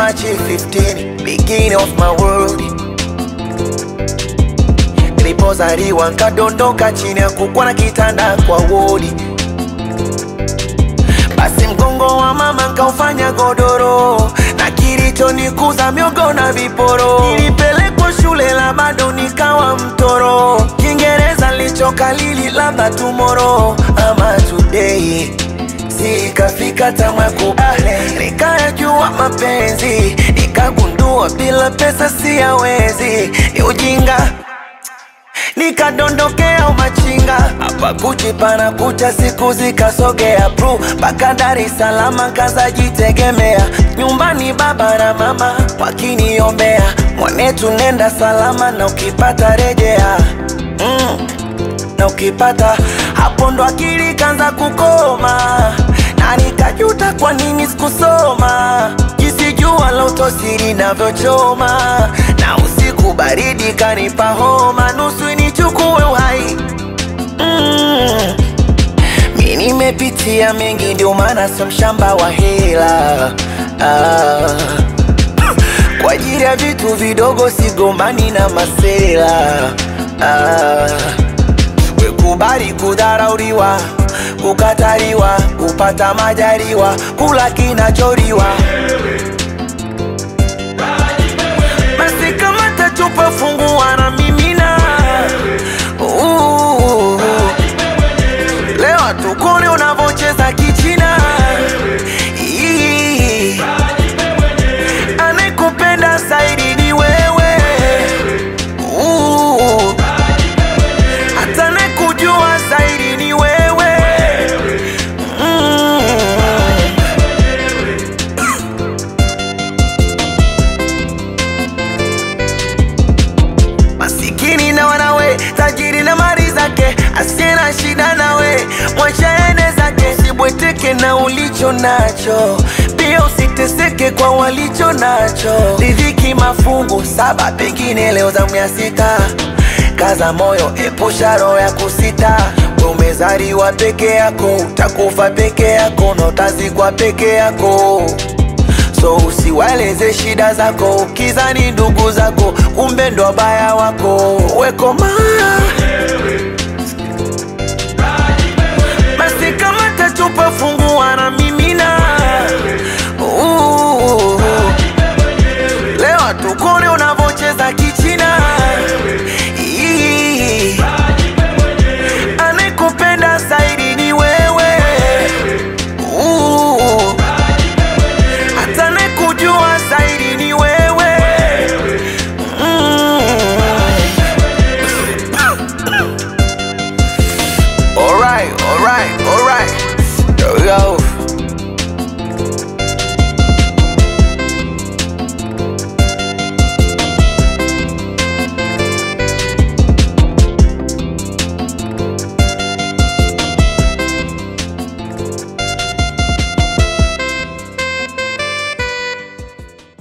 March 15, beginning of my world. Nilipozaliwa nkadondoka chini ya kukwa na kitanda kwa wodi, basi mgongo wa mama nkaufanya godoro, na kilichonikuza miogo na viporo. Nilipelekwa shule la bado nikawa mtoro, Kiingereza lichokalili labda tomorrow ama today Sikafika tamu ya kubale, nikayajua mapenzi, nikagundua bila pesa siyawezi, ni ujinga nikadondokea umachinga hapa Gucci pana kucha, siku zikasogea pru mpaka Dar es Salaam, kazajitegemea nyumbani, baba na mama wakiniombea, mwanetu nenda salama, na ukipata rejea mm na ukipata hapo ndo akili kanza kukoma, na nikajuta kwa nini sikusoma, jinsi jua la utosiri navyochoma, na usiku baridi kanipa homa, nusu nichukue uhai mm. Mi nimepitia mengi, ndio maana sio mshamba wa hela ah. Kwa ajili ya vitu vidogo sigombani na masela ah. Wekubali kudharauliwa, kukataliwa, kupata majaliwa, kula kinacholiwa. Basi kama tachupa fungua na mimina. Uh, Leo tukone unavyocheza kichina. Ii, Anayekupenda zaidi ni wewe. Uh, hata nakujua zaidi ni wewe mm. Masikini na wanawe, tajiri na mali zake, asiye na shida nawe, mwacha ende zake. Usibweteke na ulicho nacho, pia usiteseke kwa walicho nacho. Riziki mafungu saba, pengine leo zamu ya sita. Kaza moyo, epusha roho ya kusita. We umezaliwa peke yako, utakufa peke yako na utazikwa peke yako so usiwaeleze shida zako, ukizani ndugu zako, kumbe ndo wabaya wako. Wekoma